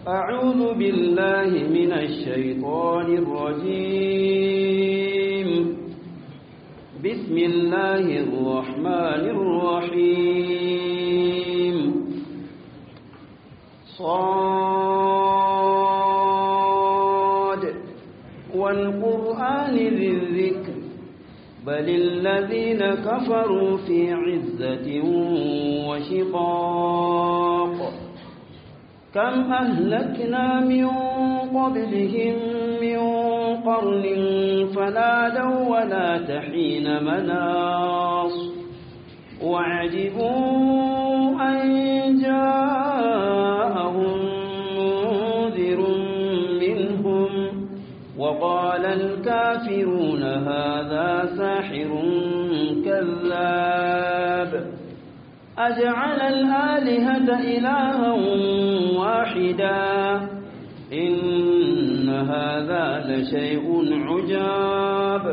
أعوذ بالله من الشيطان الرجيم بسم الله الرحمن الرحيم صاد والقرآن ذي الذكر بل الذين كفروا في عزة وشقاق كم أهلكنا من قبلهم من قرن فنادوا ولا تحين مناص وعجبوا أن جاءهم منذر منهم وقال الكافرون هذا ساحر كذاب أجعل الآلهة إلها واحدا إن هذا لشيء عجاب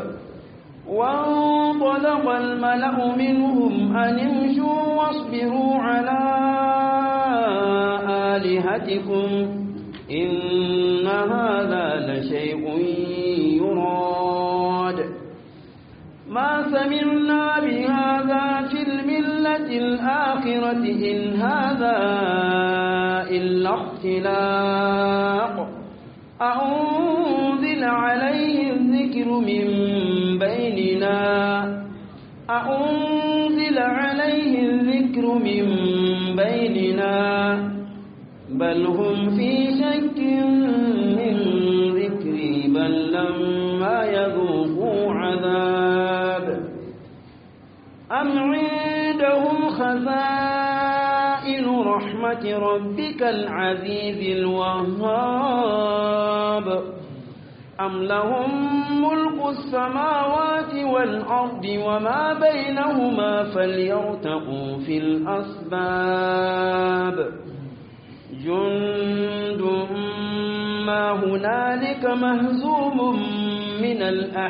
وانطلق الملأ منهم أن امشوا واصبروا على آلهتكم إن هذا لشيء يراد ما سمعنا بهذا في الملة الآخرة إن هذا إلا اختلاق أأنزل عليه الذكر من بيننا أأنزل عليه الذكر من بيننا بل هم في شك من ذكري بل لما يذوقوا عذاب أم عندهم خزائن رحمة ربك العزيز الوهاب أم لهم ملك السماوات والأرض وما بينهما فليرتقوا في الأسباب جند ما هنالك مهزوم من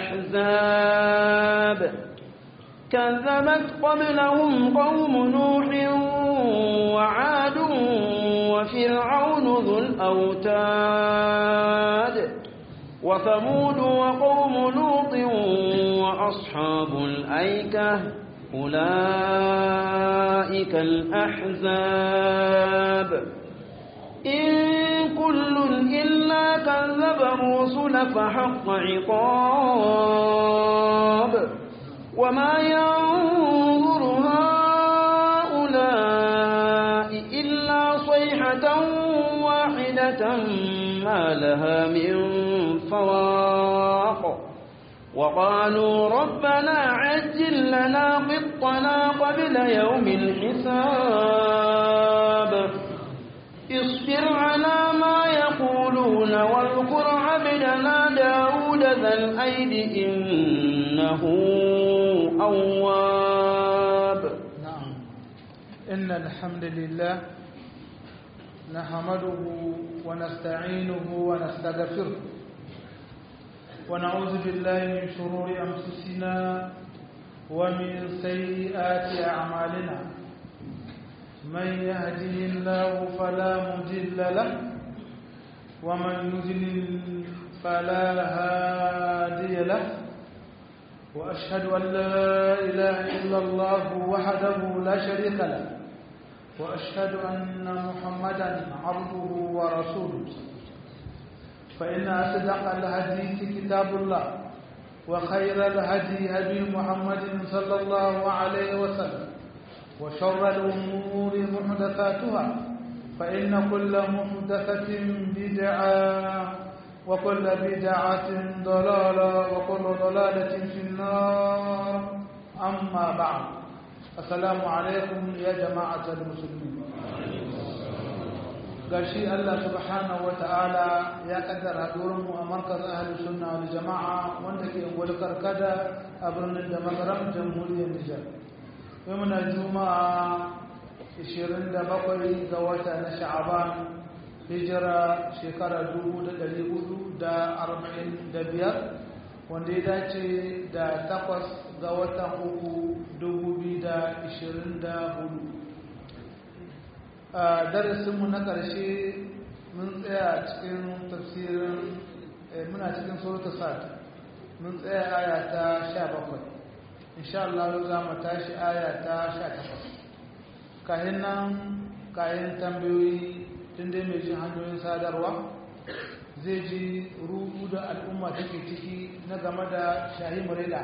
الأحزاب كذبت قبلهم قوم نوح وعاد وفرعون ذو الأوتاد وثمود وقوم لوط وأصحاب الأيكة أولئك الأحزاب إن كل إلا كذب الرسل فحق عقاب وما ينظر هؤلاء إلا صيحة واحدة ما لها من فواق وقالوا ربنا عجل لنا قطنا قبل يوم الحساب اصبر على ما يقولون واذكر عبدنا داود ذا الأيد إنه أواب نعم إن الحمد لله نحمده ونستعينه ونستغفره ونعوذ بالله من شرور أنفسنا ومن سيئات أعمالنا من يهده الله فلا مضل له ومن يضلل فلا هادي له وأشهد أن لا إله إلا الله وحده لا شريك له وأشهد أن محمدا عبده ورسوله فإن أصدق الحديث كتاب الله وخير الهدي هدي محمد صلى الله عليه وسلم وشر الأمور محدثاتها فإن كل محدثة بدعة وكل بدعة ضلالة وكل ضلالة في النار أما بعد السلام عليكم يا جماعة المسلمين gashi Allah subhanahu wa ta'ala ya kaddara mu a markaz ahli sunna wal jama'a wanda ke ungwal karkada a birnin da magaram jamhuriyar Nijar. Yau muna juma'a 27 ga wata na sha'aban hijira shekara 445 wanda ya dace da takwas ga watan uku 2024 a darasinmu na ƙarshe mun tsaya cikin tafsirin muna cikin suratul sad mun tsaya aya ta 17 insha Allah za mu tashi aya ta 18 kayan nan kayan tambayoyi tun dai mai jin hanyoyin sadarwa zai ji rudu da al'umma take ciki na game da shahi mureda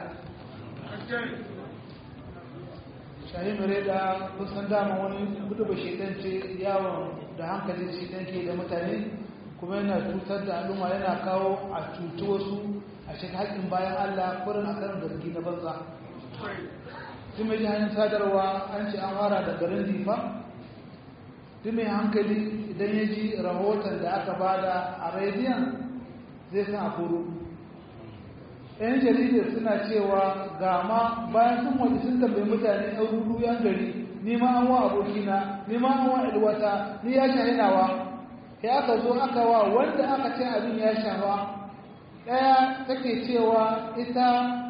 shahi mureda kusan dama wani gudu ba shaidan ce yawon da hankali shaidan ke da mutane kuma yana cutar da al'umma yana kawo a cuci wasu a cikin haƙƙin bayan allah kurin a karin zargi na banza tun mai hanyar sadarwa an ce an fara da garin difa tun mai hankali idan ya ji rahoton da aka bada a rediyon zai san a kuro yan jaridar suna cewa ga ma bayan sun waje sun tambayi mutane yan rudu yan gari ni ma an wa abokina ni ma an wa ilwata ni ya shahinawa ya aka zo aka wa wanda aka ce abin ya shafa ɗaya take cewa ita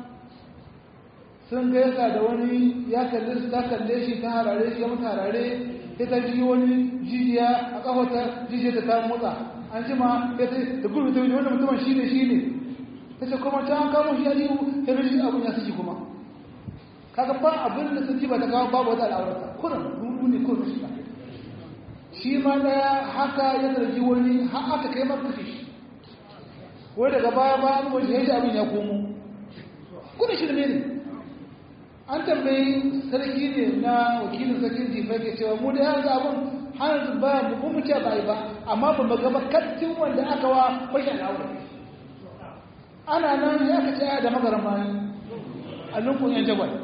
sun gaisa da wani ya kalle su ta kalle shi ta harare shi ya mutu harare ita ji wani jijiya a kafata jijiya ta ta motsa an ji ma ya ta da gudu ta wuce wanda mutumin shi ne shi ne ta ce kuma ta an kamo shi ya ji ya rushe abin ya suke kuma kaga ba abin da sun ji ba ta kawo babu wata al'aurata kurin rubu ne kurin shi shi ma daya haka ya zargi wani har aka kai maka shi wai daga baya ba an wajen ya ji abin ya komo kurin shi ne an tambayi sarki ne na wakilin sarkin jifa ke cewa mu da yanzu abin har ba mu mu ce ba ba amma ba mu gaba kattin wanda aka wa bashin aure ana nan ya ka ce da magaran bayan a lunkun yan jagwal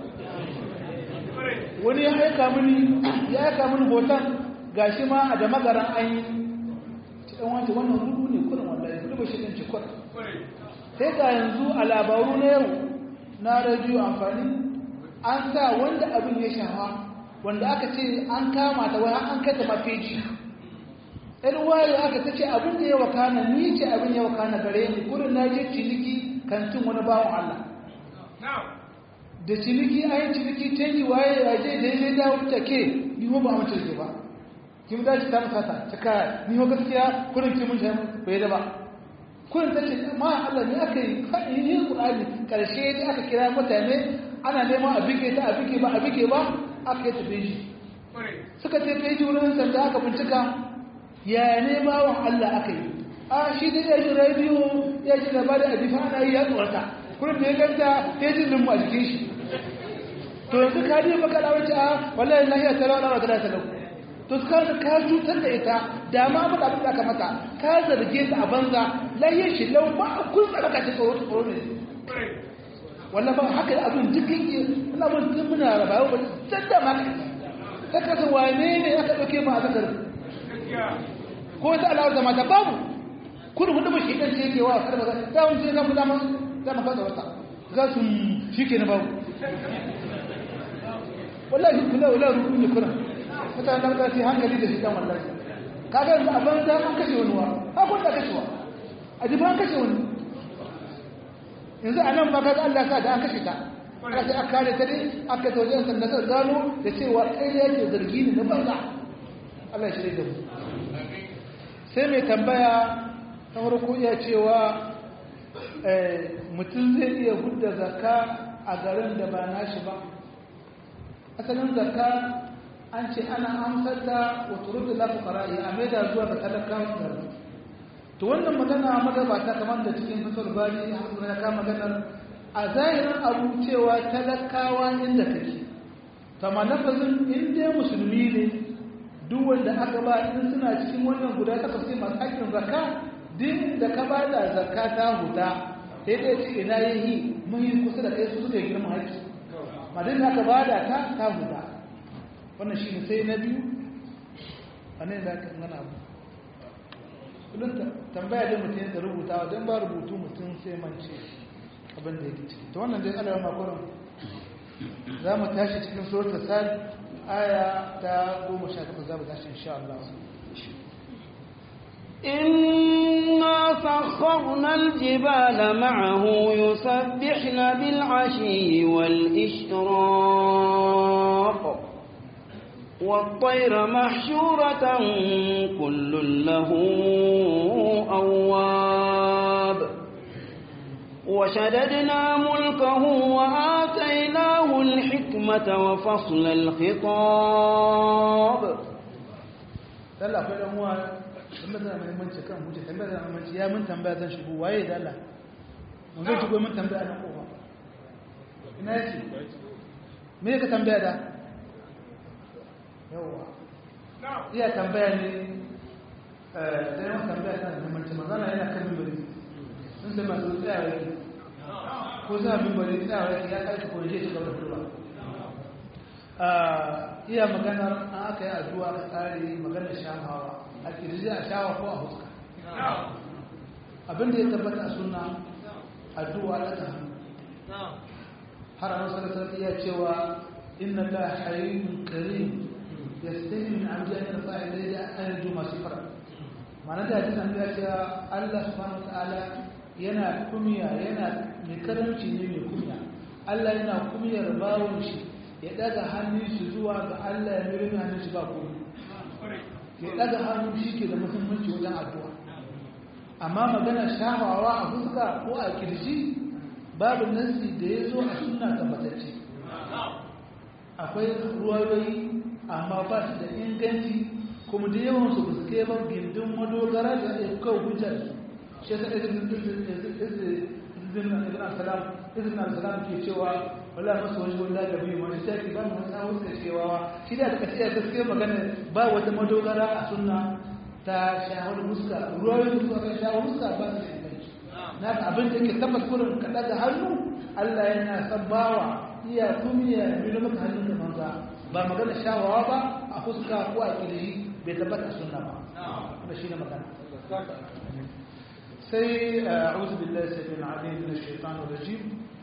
wani ya aika mini ya aika mini hoton gashi ma a da magaran an yi ci ɗan wancan wannan rudu ne kurin wallahi kudu ba shi ɗin ci kurin sai ga yanzu a labaru na yau na rediyo amfani an sa wanda abin ya shafa wanda aka ce an kama ta wai an kai ta mafeji ɗan waye aka ta ce abin da ya wakana ni ce abin ya wakana gare ni kurin na je ciniki kantin wani bawan Allah da ciniki a yi ciniki canji waye ya je da ya dawo ta ke ni ho ba mace ce ba kin da ta musata ta kaya ni ho gaskiya kurin ki mun shi bai da ba kurin ta ce ma Allah ne aka yi yi Qur'ani karshe da aka kira mutane ana neman a bige ta a bige ba a bige ba aka yi tafi shi suka ce kai ji wurin sanda aka bincika ya ne bawan Allah aka yi a shi da ya ji rediyo ya ji labari a bifa ana yi ya tsorata kurin da ya ganta ya ji lumbu a jikin shi to yanzu ka ji maka da wace a wallahi lahiya ta rawa ta ta lau to ka ka cutar da ita da ma ba abin da aka mata ka zarge ta a banza lahiyar shi lau ba kun tsara ka ta tsoro tsoro ne wannan ba haka abin dukkan yi ina mun tun muna raba ba san da ma ka kasa wane ne aka dauke mu a zakar ko ta alawar da mata babu kudu hudu ba shi dan ce yake wa karba da wani sai na kula ma da maka da wata ga su shike na babu wallahi kula wala ruku ne kuna mutane da ta hankali da shi dan wallahi kaga yanzu a banza an kashe wani wa ha kun da kashewa a jiba an kashe wani yanzu a nan ba ka Allah sa da an kashe ta aka sai aka kare ta dai aka tauje an sanda sai gano da cewa kai da yake zargi ne na banza Allah ya shirye da mu sai mai tambaya ta farko iya cewa mutum zai iya hudda zakka a garin da ba nashi ba asalin zakka an ce ana amsar da wata rudu lafi ƙara'i a maida zuwa ga talakawan garin to wannan magana magabata kamar da cikin fasar bari a ya kama maganar a zahirin abu cewa talakawa inda kake kama lafazin inda musulmi ne duk wanda aka ba in suna cikin wannan guda takwas sai masu haƙƙin zakka din da ka ba da zakka ta huta sai dai ce ina yi muhi kusa da kai su suka yi girman haƙƙi madin da aka ba da ta ta huta wannan shi ne sai na biyu a ne da aka gana abu kullum tambaya dai mutum da rubutawa don ba rubutu mutum sai mance abin da yake ciki ta wannan dai alawar makwaron za mu tashi cikin surat sal aya ta goma sha takwas za mu tashi insha Allah إنا سخرنا الجبال معه يسبحن بالعشي والإشراق والطير محشورة كل له أواب وشددنا ملكه وآتيناه الحكمة وفصل الخطاب Allah akwai dan uwa tambaya da muhimmanci kan hujja tambaya da muhimmanci ya mun tambaya zan shigo waye da Allah mun zai shigo mun tambaya na kofa ina yake me ka tambaya da yawa iya tambaya ne eh sai mun tambaya kan muhimmanci magana yana kan mimbari sun sai masu tsaya yake ko za mimbari tsaya yake ya kai ko je ta gaba da iya maganar an aka yi addu'a ka tsari maganar shafawa a kirji a shawa ko a huska abinda ya tabbata a suna addu'a daga hannu har an sarasar iya cewa inna la hayyun karim yastahi min abdi an yarfa ilayhi an yarju masu fara ma'ana da hadisan ya cewa Allah subhanahu wa ta'ala yana kumiya yana mai karamci ne mai kumiya Allah yana kumiyar bawon shi ya daga hannun shi zuwa ga Allah ya mirin hannun shi ba komai ya daga hannun shi ke da muhimmanci wajen addu'a amma magana shafawa a fuska ko a kirji babu nasi da ya zo a suna tabbatacce akwai ruwayoyi amma ba su da inganci kuma da yawan su su kai ba gindin madogara da ya kawo hujjar shi yasa izinin al-salam izinin al-salam ke cewa wala masu wani wanda da biyu wani sai ki ba mu wani sawun da cewa shi da aka ce gaskiya magana ba wata madogara a sunna ta shahar muska ruwayoyin da suka shahar muska ba su da inganci na ga abin da yake tabbas kurin ka daga hannu Allah yana san bawa iya kumiya milo maka hannun da manza ba magana shawawa ba a fuska ko a kirji bai tabbata sunna ba da shi ne magana sai a'udhu billahi sabil alim min ash-shaytanir rajim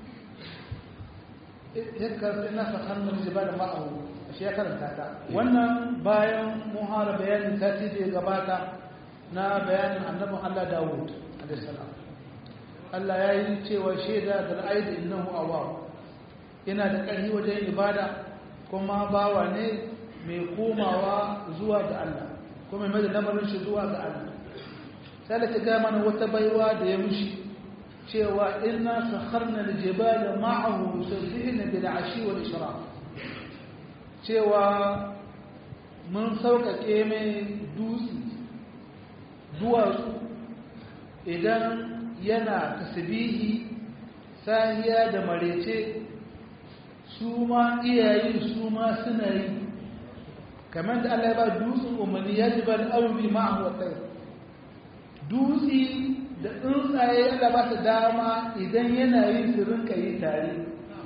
yakar ina sakhanna jibala ma'ahu shi ya karanta ta wannan bayan muhara bayanin sati da ya gabata na bayanin annabin Allah Dawud alaihi salam Allah ya yi cewa shaida da ra'ayi innahu awwab yana da ƙarfi wajen ibada kuma bawa ne mai komawa zuwa ga Allah kuma mai da lamarin shi zuwa ga Allah sai da ta ga mana wata baiwa da ya mushi cewa inna sakharna al-jibala ma'ahu yusabbihuna bil 'ashi wal ishraq cewa mun sauƙaƙe mai dutse duwatsu idan yana tasbihi sahiya da marece su ma iyayi su ma suna yi kamar da Allah ya ba dutsen umarni ya ji ban auri ma'ahu wa tsaye dutse da tsuntsaye Allah ba su dama idan yana yi su rinka yi tare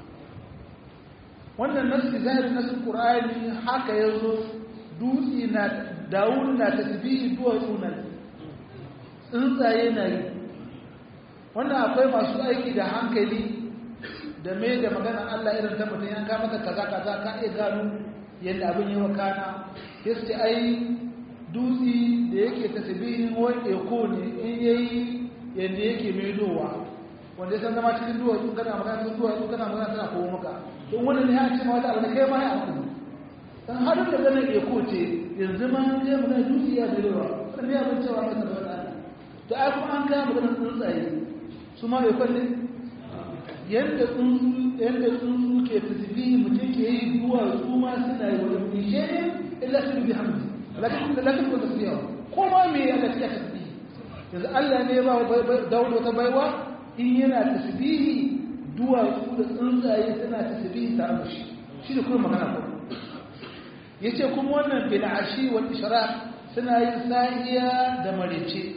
wannan nasu zahirin nasu ƙur'ani haka ya zo dutse na dawun na tasbihi duwatsu na tsuntsaye na yi wannan akwai masu aiki da hankali da mai da maganar Allah irin ta mutum yanka maka kaza kaza ka iya gano yadda abin yi wa kana ya ce ai dutse da yake tasbihin wani eko ne in yayi yadda yake maidowa wanda ya san zama cikin duwatsu kana magana cikin duwatsu kana magana tana kowo maka don wani ne ya ce ma wata abu da kai ma ya abu dan har da ganin eko ce yanzu ma an je magana dutse ya birewa kan ne abin cewa masa da wata to ai kuma an gaya maganar tsuntsaye su ma bai kwalle yadda tsuntsu yadda tsuntsu ke tasbihi mutum ke yi duwatsu ma suna yi wani bishe ne illa su bi hamdi lakin da lakin ko tasbiha ko ma me ya lafiya tasbihi yanzu Allah ne ba Dawud wata baiwa in yana tasbihi duwatsu da tsuntsaye suna tasbihi tare da shi shi da kuma magana ko yace kuma wannan bil ashi wal ishraq suna yin sahiya da marece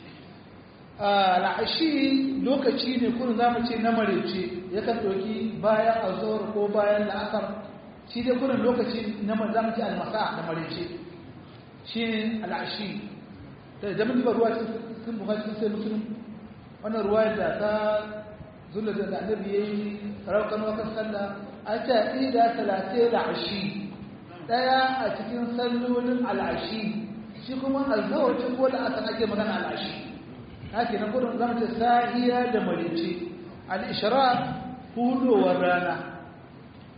al'ashi lokaci ne kun zamu ce na marece yakan doki bayan azhar ko bayan la'asar shi dai kurin lokaci na zamu ce almasa da marece shi ne al'ashi da jami'in ba ruwa cikin buhari sai musulun wannan ruwa da ta zulla da annabi yayi raukan wakan sallah an ce ida talatin al'ashi daya a cikin sallolin al'ashi shi kuma alzawar ko da aka ake magana al'ashi haka na gudun zama ta sahiya da marice al'ishara hudowar rana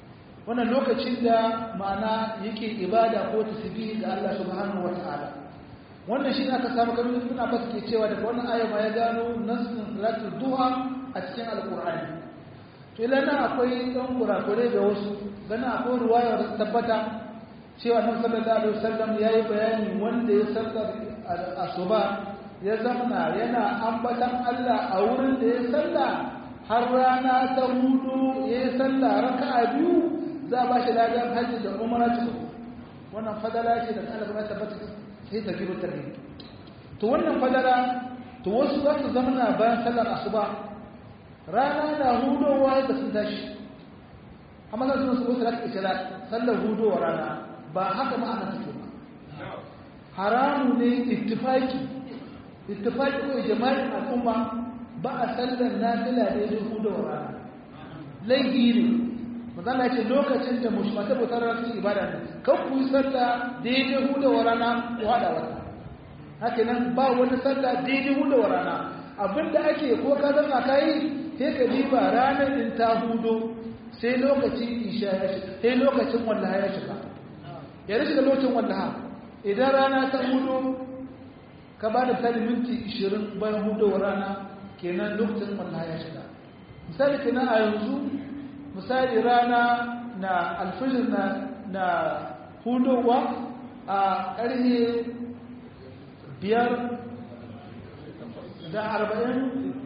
wannan lokacin da ma'ana yake ibada ko tasbihi ga Allah subhanahu wata'ala wannan shi aka samu kamar suna ba ke cewa daga wannan aya ma ya gano nasin salatul duha a cikin alqur'ani to ila nan akwai dan kurakure ga wasu gana akwai ruwaya da tabbata cewa annabi sallallahu alaihi wasallam yayi bayani wanda ya sallar asuba ya zamana yana ambatan Allah a wurin da ya salla har rana ta hudu ya yi salla raka'a biyu za ba shi ladan hajji da umara cikin wannan fadala ce da Allah ya tabbata sai ta gibo tarbi to wannan fadala to wasu za su zamana bayan sallar asuba rana na hudowa da sun tashi amma za su wasu da isra sallar hudowa rana ba haka ma'ana take ba haramu ne ittifaki ittifaki ko jama'in al'umma ba a sallar nafila da ya hudu wa rana laifi ne magana ce lokacin da mushmata bautar rasu ibada ne kan ku yi sallah daidai hudu wa rana ku haɗa wata haka nan ba wani sallah daidai hudu wa rana abinda ake ko ka zama ka yi sai ka diba ranar in ta hudu sai lokacin isha ya shiga sai lokacin wallaha ya shiga ya shiga lokacin wallaha idan rana ta hudu ka ba da misali minti 20 bayan hudowar rana kenan lokacin wallaha ya shiga misali kenan a yanzu misali rana na alfijir na na hudowa a ƙarfe biyar da arba'in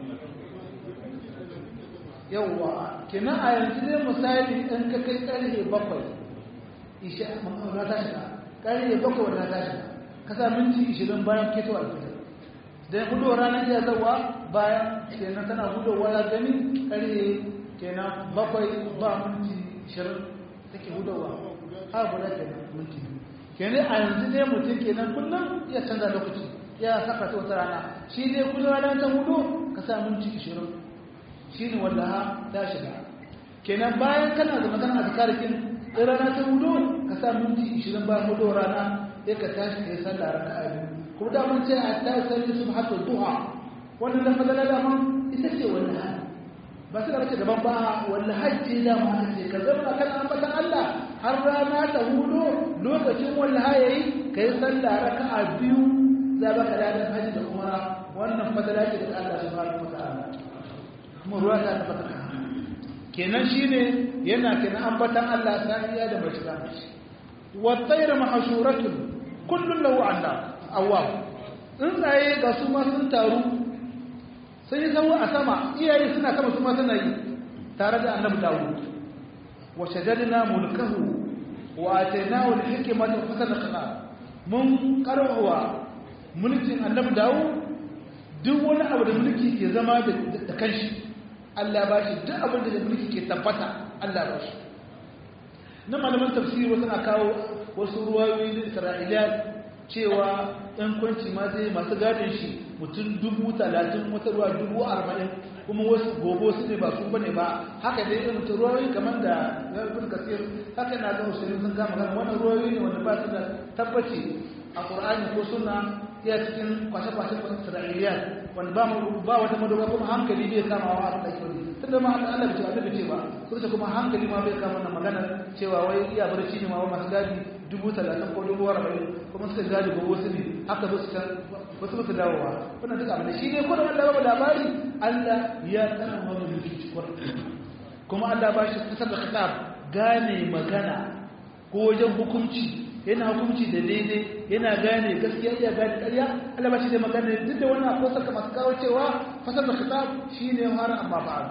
yawwa kenan a yanzu ne misali ɗan ka kai ƙarfe bakwai isha na ta shiga ƙarfe bakwai wadda ta shiga kasa minti 20 bayan keto alfitar da ya hudu ranar iya zawa bayan kenan tana hudowa ya gani kare kenan bakwai ba minti 20 take hudowa har guda kenan minti kenan a yanzu ne mutum kenan kullum ya canza lokaci ya saka ta wata rana shi ne kullum ranar ta hudu ka sa minti 20 shi ne wanda ha ta shiga kenan bayan kana da magana a zikarikin rana ta hudu ka sa minti 20 bayan hudu rana sai ka tashi kai sallah raka'a biyu kuma da mun ce a ta salli subhatul duha wannan da fadala da mun ita ce wannan ba sai ka ce gaban ba wannan hajji da mu aka ce ka zama kan ambatan Allah har rana ta hudu lokacin wannan yayi kai sallah raka'a biyu za ba ka ladan hajji da umara wannan fadala ce da Allah subhanahu wataala kuma ruwa ta tabbata kenan shine yana kenan ambatan Allah safiya da bashira wa tayra mahshuratun kullum lahu Allah awwab tsuntsaye ga su ma sun taru sun yi zama a sama iyaye suna sama su ma suna yi tare da annabi Dawud wa shaddadna mulkahu wa atainahu al-hikmata wa fasala khilaf mun karwa mulkin annabi Dawud duk wani abu da mulki ke zama da kanshi Allah ba shi duk abin da mulki ke tabbata Allah ba shi na malaman tafsiri wasu na kawo wasu ruwayoyi da isra'iliyat cewa ɗan kwanci ma zai masu gadin shi mutum dubu talatin wata ruwa dubu arba'in kuma wasu gobe su ne ba su bane ba haka dai irin mutum ruwayoyi kamar da yarbin kasir haka na zama shirin sun kama kan wannan ruwayoyi ne wanda ba su da tabbaci a ƙur'ani ko suna iya cikin kwashe-kwashe isra'iliyat wanda ba mu ba wata madogara kuma hankali bai kama wa abin da ake wani tunda ma Allah bai ce Allah ce ba sun ce kuma hankali ma bai kama wannan magana cewa wai iya barci ne ma wa masu gadi dubu talatin ko dubu arba'in kuma suka gadi ba wasu ne haka ba su can wasu musu dawowa wannan duk abin da shi ne ko da Allah ba labari Allah ya tsara wani mulki cikin kuma Allah ba shi kasar da kitab gane magana ko wajen hukunci yana hukunci da daidai yana gane gaskiya iya gane ƙarya Allah ba shi da magana duk da wannan akwai saka masu kawo cewa fasar da kitab shine har amma ba'ad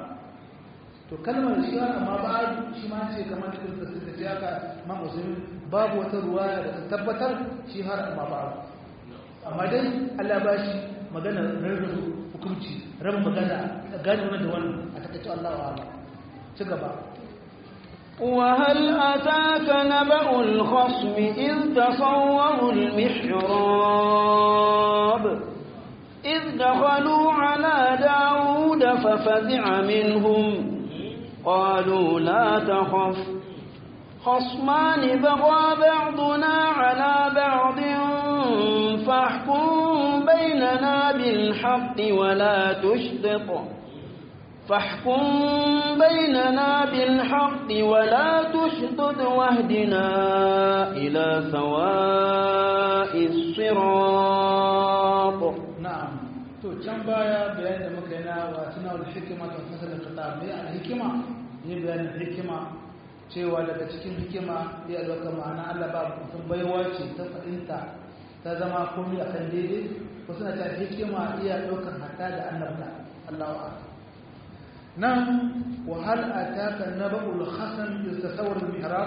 to kalmar shi har amma ba'ad shi ma ce kamar da suka suka ce haka ma musulmi babu wata ruwaya da ta tabbatar shi har amma ba'ad amma dai Allah ba shi magana rarrabu hukunci rabin magana gane wannan da wannan a takaice Allah wa'ala ci gaba وهل أتاك نبأ الخصم إذ تصوروا المحراب إذ دخلوا على داود ففزع منهم قالوا لا تخف خصمان بغى بعضنا على بعض فاحكم بيننا بالحق ولا تشطط فاحكم بيننا بالحق ولا تشطط واهدنا إلى سواء الصراط na'am to can baya bayanin da muka yi na wasuna wal hikima ta fasala kitab ne al hikima ne bayanin hikima cewa daga cikin hikima ya dauka ma'ana Allah ba mutum baiwa ce ta fahimta ta zama komai akan daidai ko suna ta hikima iya daukar hatta da annabta Allahu akbar nan wa hal ataka nabul hasan yastasawar al mihrab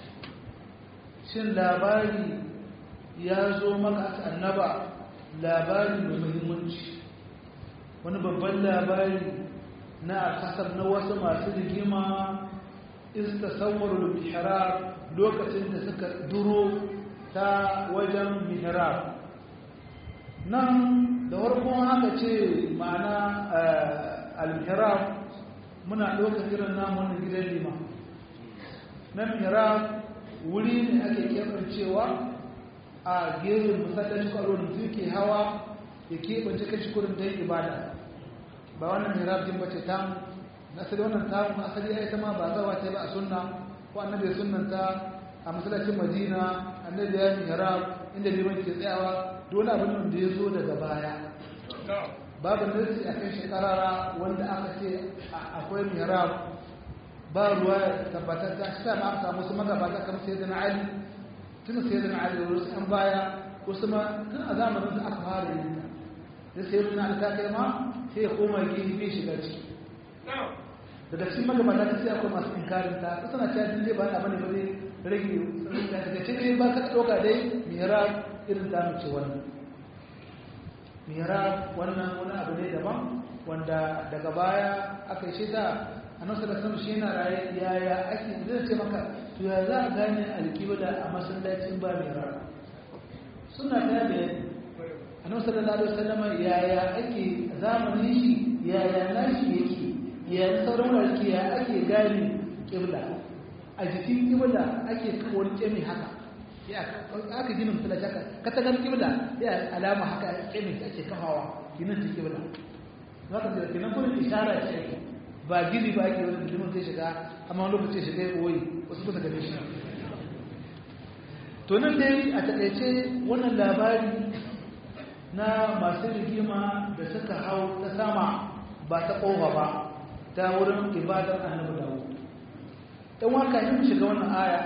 shin labari ya zo maka annaba labari mai muhimmanci wani babban labari na alhasar na wasu masu rigima istasawar mihrab lokacin da suka duro ta wajen mihrab nan da warkon haka ce ma'ana al-mihrab muna ɗaukar irin namun gidan lima na mihrab wuri ne ake keɓancewa a gefen masallaci kwallo da mutum ke hawa ya keɓance kashi kurin don ibada ba wannan mirabin ba ce tamu na asali wannan tamu asali ya yi ma ba zawa ta ba a sunna ko annabi ya sunnanta a masallacin madina annabi ya yi mirab inda liman ke tsayawa dole abin da ya zo daga baya babu nasi a kan shekarara wanda aka ce akwai mirab ba ruwa tabbatar ta shi ma aka samu su magabata kamar sai da na ali tun sai da ali wasu an baya wasu ma tun a zamanin da aka fara yin ta da sai da ali ta kai ma sai ya koma gini bai shiga ciki daga cikin magabata ta sai akwai masu inkarin ta ta tana cewa din dai ba na bane ba zai rage daga cikin ba ka ɗauka dai mira irin ta mace wannan mira wannan wani abu ne daban wanda daga baya aka yi shi ta a nasu da sama shi yana raye yaya ake zai ce maka to ya za a gane alkibla a masallacin ba mai rana suna ta da a nasu da lalata sallama yaya ake zamanin shi yaya nashi yake yaya sauran warki ya ake gane kibla a jikin kibla ake wani kemi haka ya aka gina masallaci haka ka ta gani kibla ya alama haka kemi ake kafawa ginin ta kibla za ka ga kenan kuma ishara ce ake ba gini ba ake wani mutumin zai shiga amma wani lokaci shiga ya koyi wasu kusa gane shi to nan dai a taƙaice wannan labari na masu rigima da suka hau ta sama ba ta ƙofa ba ta wurin ibadar annabi dawo ɗan waka yin shiga wannan aya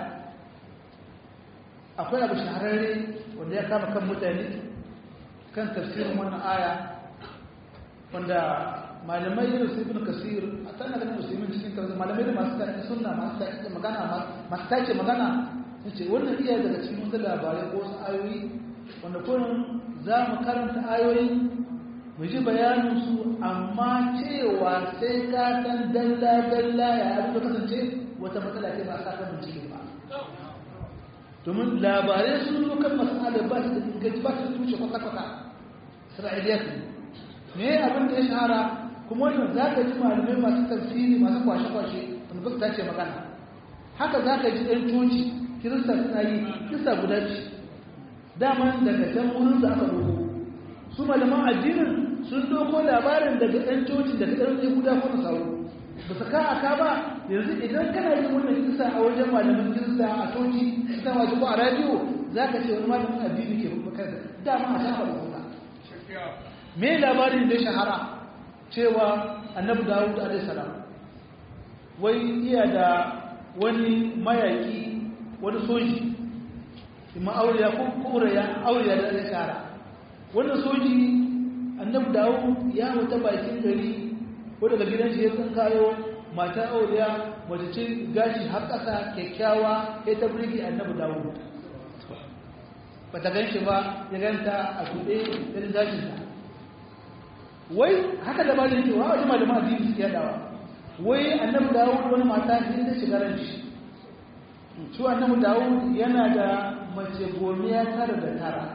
akwai abu shahararre wanda ya kama kan mutane kan tafsirin wannan aya wanda malamai irin su ibn kasir a tana ganin musulmin cikin kanzu malamai da masu taƙi suna masu taƙi magana masu taƙi magana sun ce wannan iya daga cikin wasu labarai ko wasu ayoyi wanda kurin za mu karanta ayoyi mu ji bayanin su amma cewa sai ka san dalla dalla ya abin da kasance wata matsala ce ba sa ka bincike ba domin labarai sun zo kan masala ba su da inganci ba su tushe kwata-kwata isra'iliyat ne abin da ya shahara kuma wannan za ka ji malamai masu tafsiri masu kwashe-kwashe wanda ba su tace magana haka za ka ji ɗan coci kirista suna yi kirista guda ce dama daga can wurin da aka doko su malaman addinin sun doko labarin daga ɗan coci daga ɗan ɗan guda ko nasaru ba su ka aka ba yanzu idan kana yin wannan kirista a wajen malaman kirista a coci suna wajen ko a radiyo za ka ce wani malamin addini ke bakar da dama a shafa da me labarin da shahara cewa annabi dawud alaihissalam wai iya da wani mayaki wani soji ima auriya ko kuraya auriya da ya shara wannan soji annabi dawud ya wuta bakin gari ko daga gidan shi ya san kayo mata auriya mace ce gashi har ƙasa kyakkyawa ya ta burge annabi dawud ba ta gan shi ba ya ganta a tuɗe ɗin gashinta wai haka da bada yake wa wajen malama addini suke yadawa wai annabi dawud wani mata ne ta shiga ran shi shi annabi dawud yana da mace gomiya tara da tara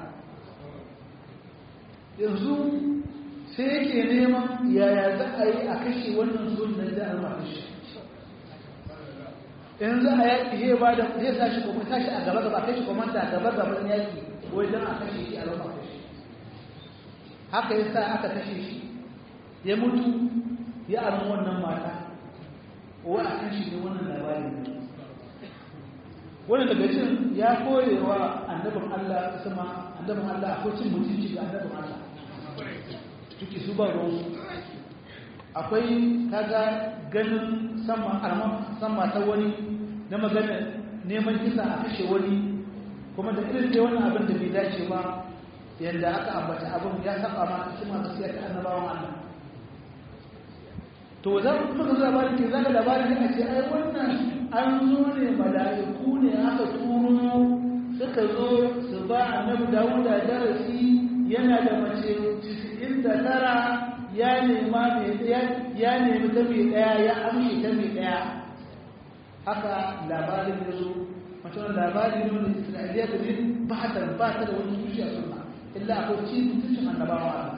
yanzu sai yake neman yaya za a yi a kashe wannan sunan da an kashe in za a yaƙi zai ba da zai sa shi kuma tashi a gaba gaba kashe komanta a gaba gaban yaƙi wajen a kashe shi a rama kashe haka ya sa aka kashe shi ya mutu ya armi wannan mata wa a kan shi ne wannan labarin ne wannan daga cin ya koyewa annabin Allah sama annabin Allah akwai cin mutunci ga annabin Allah tuki su ba ruwansu akwai kaga ganin sama arman sama ta wani na magana neman kisa a kashe wani kuma da irin da wannan abin da bai dace ba yadda aka ambata abin ya saba ma hikima gaskiya ta annabawan Allah to za ku kuma ga labarin ke zaka labarin ne a ce ai wannan an zo ne mala'iku ne aka turo suka zo su ba annabi Dawud da darasi yana da mace 99 ya nema mai ya nemi ta mai daya ya amshi ta mai daya haka labarin ya zo mace wani labarin ne wani isra'iliya da ne ba ta ba ta da wani tushe a sunna illa akwai ci mutuncin annabawa Allah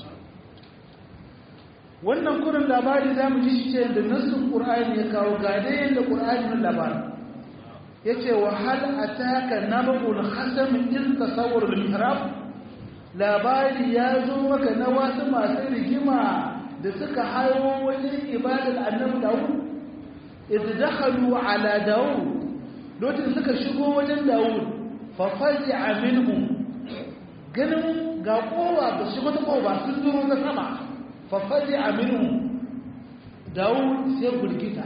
wannan kurin labari za mu ji shi ce da nassin ƙur'ani ya kawo ga dai yadda ƙur'ani na labari ya ce wa hal ataka nabul hasam in tasawwur bil mihrab labari ya zo maka na wasu masu rigima da suka hayo wajen ibadar annabi dawud idh dakhalu ala dawud lokacin suka shigo wajen dawud fa fazi'a minhum ganin ga kowa ba shigo ta kowa sun duro ta sama fa fazi'a minhum dawud sai gurgita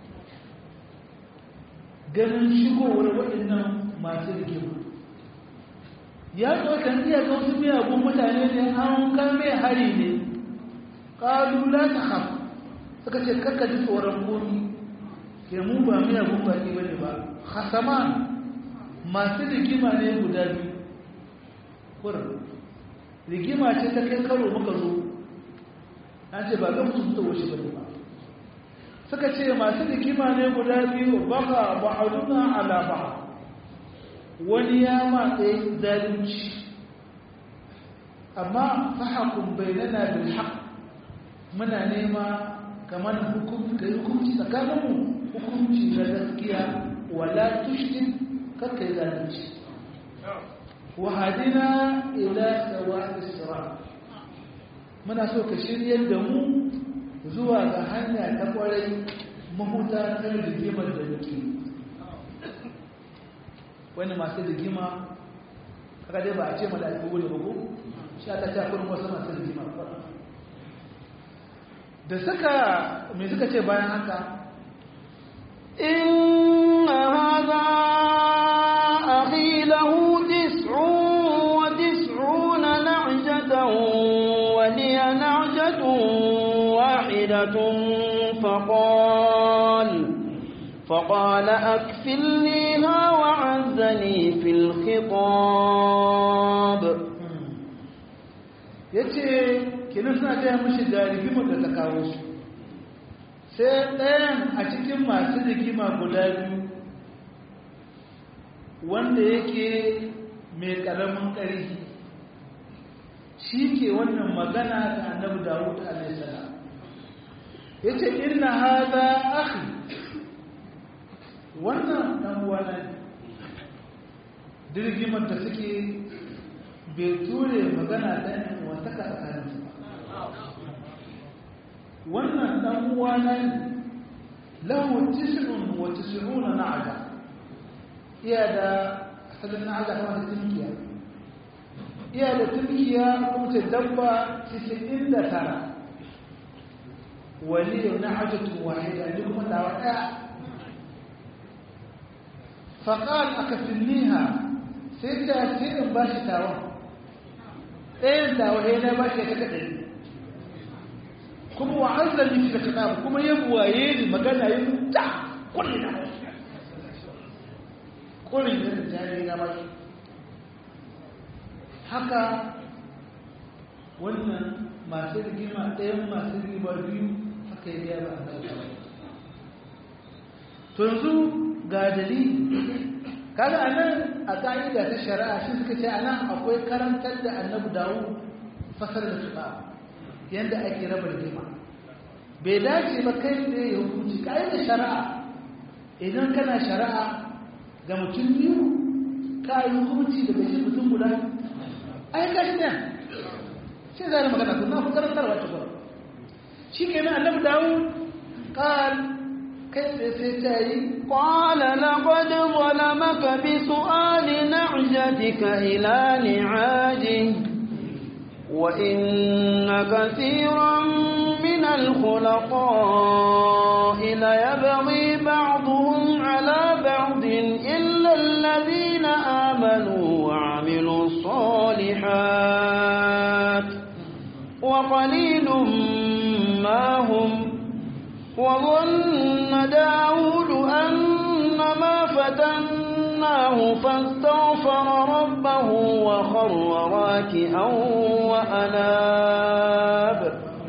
ganin shigowar waɗannan masu rigima ya zo kan iya ga wasu miyagun mutane ne an kame hari ne ƙalu la ta haf suka ce kakka ji tsoron komi ke mu ba miyagun baki ba ne ba hasama masu rigima ne guda biyu kurin rigima ce ta kai karo muka zo an ce ba ga mutum ta wuce ba ne ba suka ce masu rigima ne guda biyu baka ba'aduna ala ba'a wani ya matsayi zalunci amma fahakun bainana bil haqq muna nema kamar hukunci kai hukunci tsakaninmu hukunci na gaskiya wala tushrik kakkai zalunci wa hadina ila sawa'is sirat muna so ka shiryar da mu zuwa ga hanya ta kwarai mahuta kan rigimar da muke wani masu rigima kaga dai ba a ce mala'iku ne ba ko sha ta ta kurin wasu masu rigima da suka me suka ce bayan haka inna hadha akhi lahu tis'un wa tis'una na'jatan wa liya na'jatun wahidatun faqala فقال أكفلنيها وعزني في الخطاب yace kina suna taya mashi da rigimar da ta kawo su sai ɗayan a cikin masu rigima guda biyu wanda yake mai ƙaramin ƙarfi shi ke wannan magana da annabi dawud alaihissalam ya ce inna haza akhi wannan ɗan uwana ne dirgimar da suke bai ture magana ɗan wataka tsakaninsu wannan ɗan uwana ne lahu tis'un wa tis'una na'ada iya da asalin na'ada kama da tunkiya iya da tunkiya kuma ce dabba 99 wani yau na'ajatu wahida ne kuma tawa ɗaya faƙal aka finniha sai ta ce in ba shi tawon ɗayan tawaye na ba shi ta kaɗai kuma wa an zalli shi da kaɗa kuma ya buwaye ni magana ya ta kulli na kulli na da jari na ba shi haka wannan masu rigima ɗayan masu rigima biyu haka ya biya ba a to yanzu ga dalili kaga anan a ka'ida ta shari'a shi suka ce anan akwai karantar da annabi dawo fasar da suka yanda ake raba rigima bai dace ba kai da ya hukunci ka'ida shari'a idan kana shari'a ga mutum biyu ka yi hukunci daga shi mutum guda ai ka shi ne shi zai magana kuma ku karantarwa ta gwara shi kenan annabi dawud qal kai tsaye sai ta yi قال لقد ظلمك بسؤال نعجتك إلى نعاجه وإن كثيرا من الخلطاء ليبغي بعضهم على بعض إلا الذين آمنوا وعملوا الصالحات وقليل ما هم وظن داود أن ما فتناه فاستغفر ربه وخر راكعا وأناب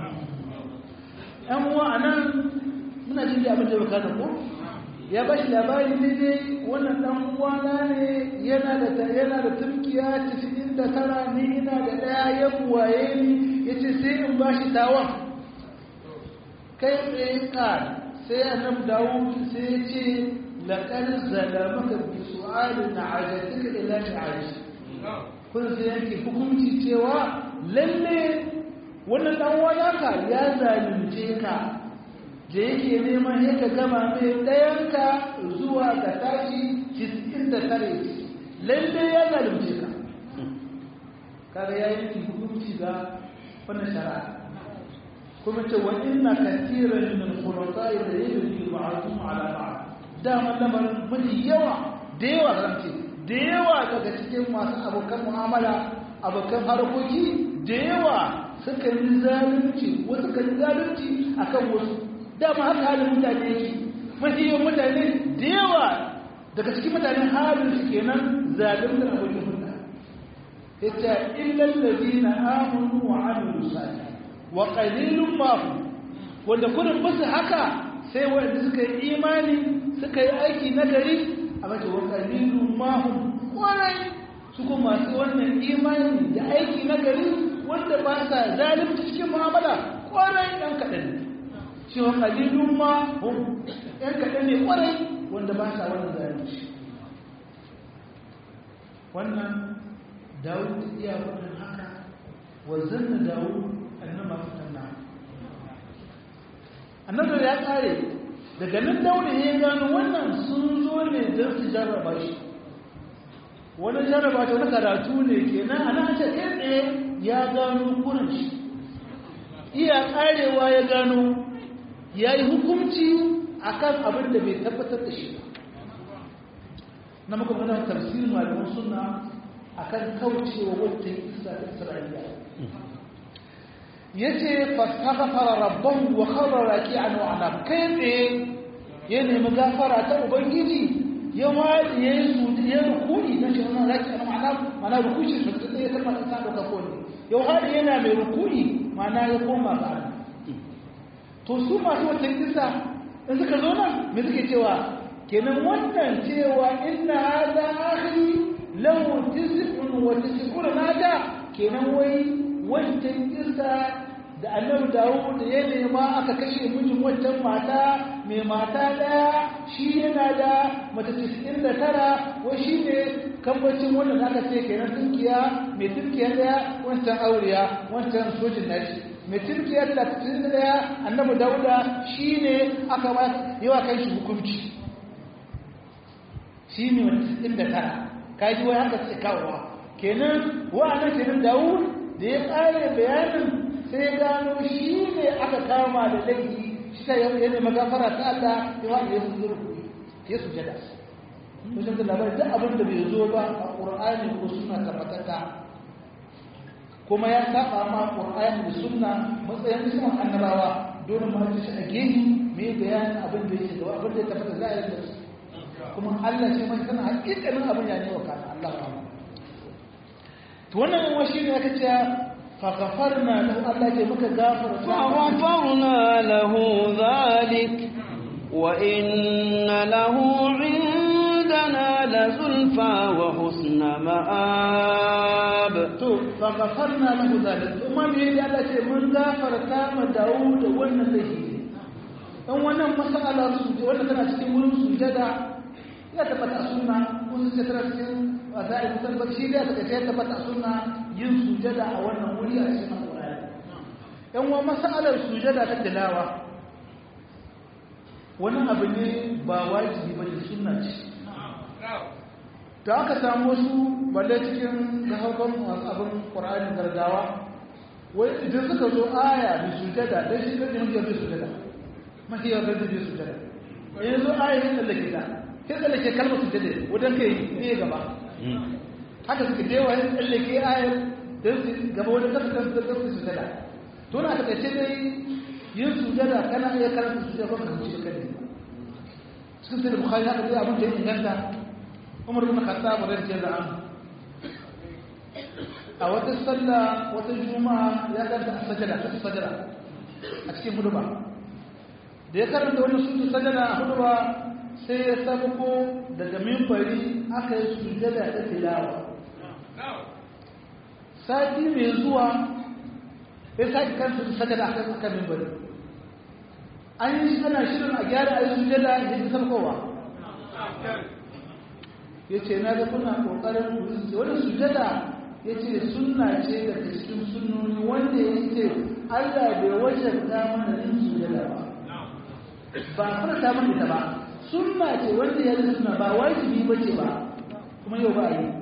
‘yan uwa a nan muna jin abin da baka ko ya ba shi labari ne dai wannan ɗan uwana ne yana da yana da turkiya cikin da tara ni ina da ɗaya ya buwaye ni ya ce sai in ba shi tawa kai tsaye ka sai annabi dawo sai ya ce laƙar zalamaka bi su'alin na ajatika ila ta'aji kun sai yanke hukunci cewa lalle wannan dan wadaka ya zalunce ka da yake neman ya ka gama mai ɗayanka zuwa ga tashi cikin da tare lalle ya zalunce ka kaga ya yi hukunci ga wannan shari'a kuma ce wa inna kathiran min al-khulata'i la yajri ba'dhum 'ala ba'd dama lamarin mafi yawa da yawa zance da yawa daga cikin masu abokan mu'amala abokan harkoki da yawa suka yi zalunci wasu kan zalunci akan wasu dama haka halin mutane yake mafi yawan mutane da yawa daga cikin mutanen halin su kenan zalunci abokin hulɗa yace illal ladina amanu wa 'amilu salih wa qalilun ma hum wanda kullum basu haka sai wanda suka yi imani suka yi aiki na gari a mace wa qalilun ma hum kwarai su kuma masu wannan imani da aiki na gari wanda ba sa zalunci cikin mu'amala kwarai dan kadan ne shi wa qalilun ma hum ɗan kadan ne kwarai wanda ba sa wannan zalunci wannan Dawud iya wannan haka wa zanna Dawud annama fitanna annabi ya kare daga nan Dawud ya gano wannan sun zo ne don su jarraba shi wani jarraba ta wani karatu ne kenan a nan ce ɗaya ya gano kurin shi iya karewa ya gano ya yi hukunci akan abin da bai tabbatar da shi ba na muka mana tafsirin malaman sunna akan kaucewa wata isa ta isra'iliya yace fastaghfara rabbahu wa kharra raki'an wa anab kai tsaye ya nemi gafara ta ubangiji ya wadi ya yi su ya rukuni na shi wannan raki'an wa anab mana rukuni su da ya kalma ta dauka ko ne ya wadi yana mai rukuni mana ya koma ga Allah to su masu wata kisa in suka zo nan me suke cewa kenan wannan cewa inna hadha akhi lahu tis'un wa tis'una nada kenan wai wancan kisa da annabi Dawud da ya nema aka kashe mijin wancan mata mai mata daya shi yana da mata 99 wai shi ne kambacin wannan da aka ce kenan tunkiya mai tunkiya daya wancan auriya wancan sojin nashi mai tunkiya 31 annabi Dawuda shi ne aka ba yawa kai shi hukunci shi ne wata 99 kaji wai haka ce kawowa kenan wa'annan kenan Dawud da ya ƙare bayanin sai gano shi ne aka kama da laifi shi ta yau yana magafara ta Allah ya wanda ya su zurku ya su jada kusan da labarin duk abin da bai zo ba a ƙur'ani ko suna tabbatata kuma ya saba ma ƙur'ani da suna matsayin isman annabawa dole ma ji shi a gehi mai bayanin abin da yake gaba abin da ya tabbata za a yi da su kuma Allah ce mai sana hakikanin abin ya ne wa kana Allah ba to wannan yawan shi ne aka ce فغفرنا له الله يجمك غافر فغفرنا له ذلك وإن له عندنا لزلفى وحسن مآب فغفرنا له ذلك وما بيدي الله يجي من غافر كام داود وانا لهي ان wannan mas'ala su wanda tana cikin wurin sujada ya tabbata a sunna kun sai tana cikin wasai mutan bakshi da ta ce tabbata a sunna yin sujada a wannan wuri a cikin alƙur'ani yan wa masalar sujada ta tilawa wani abu ne ba wajibi ba da sunna ce da aka samu wasu balle cikin gahaukan abin ƙwararren gargawa wai idan suka zo aya da sujada don shi kan yin bai sujada mahiyar da bai sujada yanzu aya yin tsallake ta sai tsallake kalmar sujada wajen kai ne gaba haka suka dewa yin tsallake aya don su gaba wajen kasa kan su sujada to na ta kace dai yin sujada kana iya karanta sujada ko ka huce kai cikin sai bukhari haka dai abin da ya inganta umar bin khattab radiyallahu anhu a wata sallah wata juma'a ya karanta sajada ta sajada a cikin huduba da ya karanta wani sutu sajada a huduba sai ya sabuko daga minbari aka yi sujada ta tilawa sati mai zuwa ya sake kan su sajada a kan minbari an yi ana shirin a gyara a yi sujada ya ji sarkowa ya ce na ga kuna ƙoƙarin wani sujada ya ce suna ce daga cikin sunoni wanda ya ce allah bai wajen mana yin sujada ba ba kuma ta mana ita ba suna ce wanda ya suna ba wajibi ba ce ba kuma yau ba a yi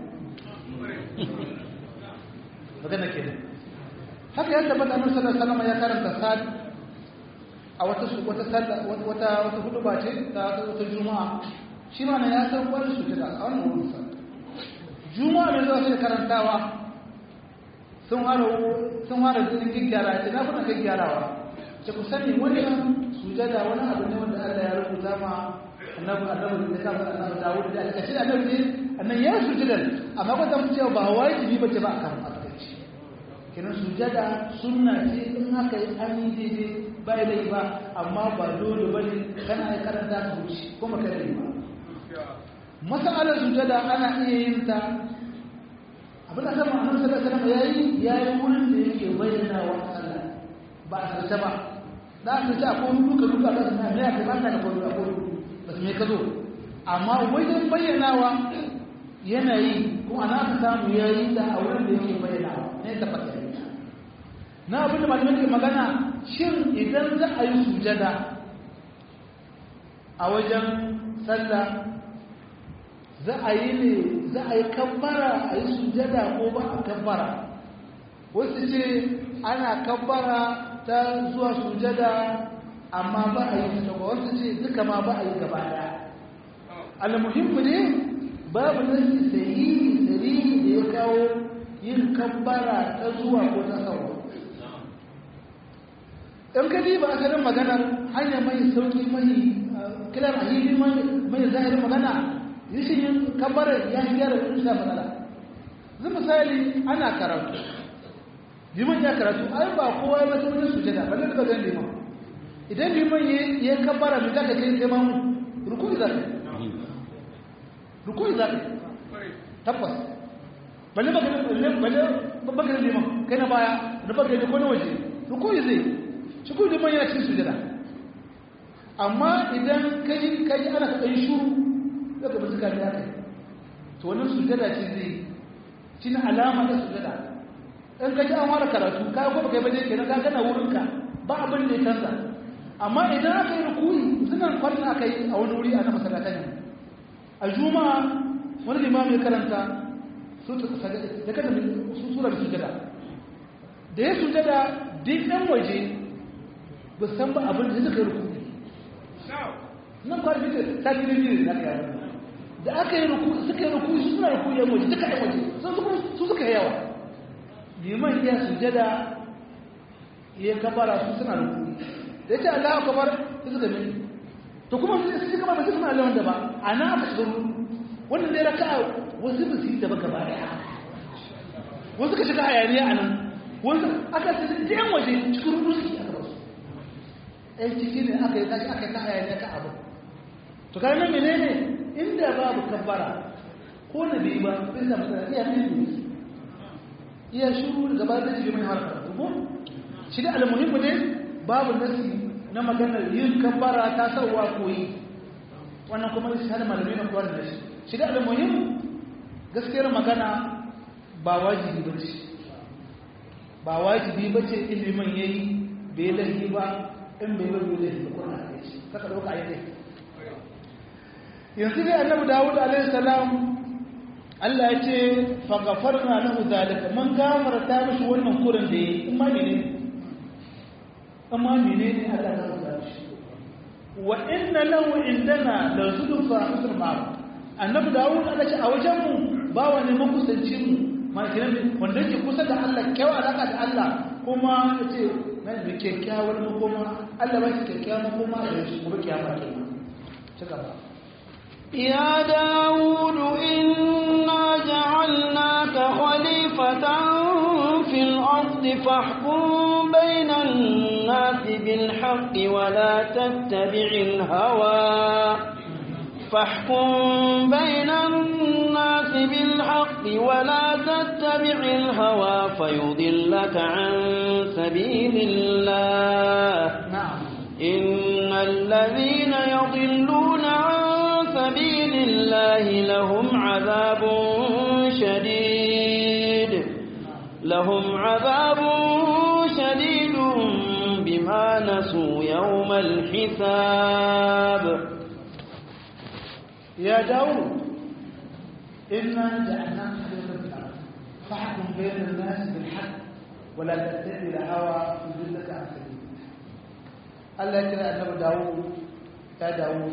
magana ke haka ya tabbata annabi sallallahu alaihi wasallam ya karanta sad a wata wata wata wata hudu ba ce ta wata juma'a shi ma ya san wani sujada a wannan wurin sa juma'a mai zuwa sai karantawa sun hana sun hana cikin gyara ce na kuna kai gyarawa ce ku sani wannan sujada wani abu ne wanda Allah ya rubuta ma annabi annabi da ka annabi Dawud da aka ce annabi ne annan ya sujada amma ko zan cewa ba wajibi bace ba akan asakaci kenan sujada sunna ce in haka yi an yi daidai bai da ba amma ba dole bane kana yi karanta ka huce kuma kada yi ba masalar sujada ana iya yin ta abin da sama annabi sallallahu alaihi wasallam yayi yayi wurin da yake bayyana wa Allah ba a sarta ba da aka ce akwai duka duka da suna ne ya kamata da koyo akwai ba su me ka zo amma wajen bayyanawa yanayi kuma ana aka samu yayi da a wurin da yake bayyanawa ne ta fata na abin da malamin ke magana shin idan za a yi sujada a wajen sallah za a yi ne za a yi kabbara a yi sujada ko ba a kabbara wasu ce ana kabbara ta zuwa sujada amma ba a yi ta wasu ce duka ma ba a yi gaba daya almuhimmu ne babu nasi sahihi sahihi da ya kawo yin kabbara ta zuwa ko ta sauwa in ka ba asalin maganar hanya mai sauki mai kiran ahili mai zahirin magana rashin yin kabarar ya gyara kusa matsala zai misali ana karatu liman ya karatu ai ba kowa ya mace wani sujada balle da zan liman idan liman ya kabara mai zaka kai sai mamu rukuni za ka rukuni za ka tabbas balle baka balle baka liman kai na baya da baka da kone waje rukuni zai shi kuma liman yana cikin sujada amma idan kai kai ana kai shuru daga ba suka da kai to wannan sujada ce zai shi ne alama da sujada in ka ji an fara karatu ka ko kai baje kenan ka kana wurin ka ba abin da ya canza amma idan aka yi rukuyi sunan kwarin aka yi a wani wuri a na masallatan ne a juma'a wani limami ya karanta su da kada su sura sujada da ya sujada duk ɗan waje ba san ba abin da suka yi rukuyi nan kwarin fitar ta fi ne na kai da aka yi ruku suka yi ruku su suna ruku yan waje duka yan waje su suka yi yawa liman ya sujada ya kabara su suna ruku da ya ce Allah kabar su suka min to kuma su su gaba ba su suna Allah wanda ba a na aka shiga wannan ne raka wasu ba su yi da ba gaba daya wasu ka shiga hayaniya a nan wasu aka su yan waje cikin rudu suke aka ba su ɗan ciki ne aka yi tashi aka yi ta hayaniya ka abu to kare nan menene inda babu kabbara ko na bai ba sai da matsala iya ne ne iya shuru da gaba da jibi mai harkar ko shi da almuhimmu ne babu nasi na maganar yin kabbara ta sauwa koyi wannan kuma shi hada malamai na kuwar da shi shi da almuhimmu gaskiyar magana ba wajibi ba ce ba wajibi ba ce ilimin yayi bai laifi ba in bai bai laifi ba kuna da shi kaka dauka ayi laifi yanzu dai annabi dawud alaihi salam Allah ya ce fa ghafarna lahu zalika mun gafarta mishi wannan kurin da yayi kuma mene amma mene ne Allah ya gafarta shi wa inna lahu indana la zulfa husn ma'ruf annabi dawud Allah ce a wajen mu ba wani makusanci mu ma kiran wanda yake kusa da Allah kyau alaka da Allah kuma yace nan da kyakkyawar makoma Allah ba shi kyakkyawar makoma da shi kuma kiyama kenan ci gaba يا داود إنا جعلناك خليفة في الأرض فاحكم بين الناس بالحق ولا تتبع الهوى فاحكم بين الناس بالحق ولا تتبع الهوى فيضلك عن سبيل الله na'am إن الذين يضلون عن سبيل الله لهم عذاب شديد لهم عذاب شديد بما نسوا يوم الحساب يا داود إنا جعلناك خليفة في الأرض فاحكم بين الناس بالحق ولا تتبع الهوى يضلك عن سبيل الله Allah ya kira annabi Dawud ya Dawud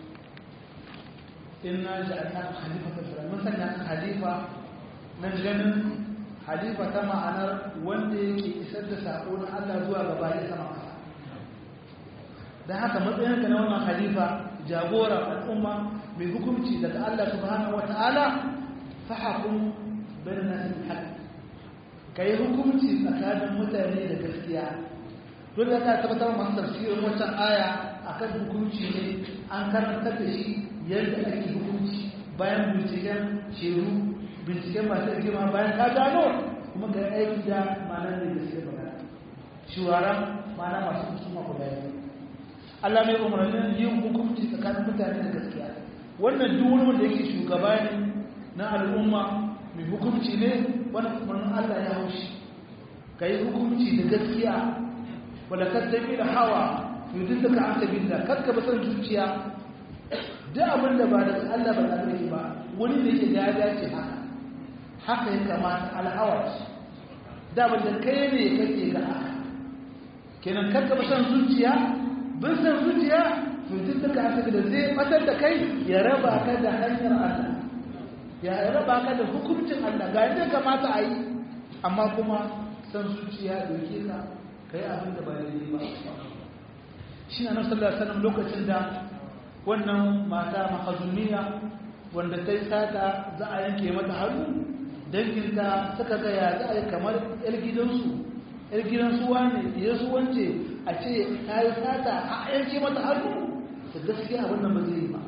inna ja'alnaka khalifatan fil ardh mun sanya ka khalifa nan ganin khalifa ta ma'anar wanda yake isar da sako na Allah zuwa ga bayi sama kasa dan haka matsayinka na wannan khalifa jagora al'umma mai hukunci daga Allah subhanahu wata'ala fahakum bayan nasi bil haqq kai hukunci tsakanin mutane da gaskiya dole ka tabbatar masu tafsirin wancan aya akan hukunci ne an karantar da shi yadda ake hukunci bayan binciken sheru binciken masu rigima bayan ka gano kuma ga aiki da ma'anar da gaske magana shuwara ma'ana masu hukuma ku bayan Allah mai umarnin yin hukunci tsakanin mutane da gaskiya wannan duk wani wanda yake shugaba ne na al'umma mai hukunci ne wannan umarnin Allah ya haushi ka yi hukunci da gaskiya wala tattabi da hawa yudillaka an sabilillah karka ba san zuciya duk abin da ba da Allah ba da ba wani da yake ya dace haka haka ya kamata alhawa da abin da kai ne kake ga haka kenan karka ba san zuciya bin san zuciya yudillaka an sabilillah zai fatar da kai ya raba ka da hanyar Allah ya raba ka da hukuncin Allah ga yadda kamata a yi amma kuma san zuciya doke ka kai abin da ba daidai ba shi na nasu sallallahu lokacin da wannan mata mahazumiya wanda ta yi sata za a yanke mata hannu danginta suka gaya za a yi kamar yar gidansu yar gidansu wane ya su wance a ce ta yi sata a yanke mata hannu su gaskiya abin da ba zai yi ba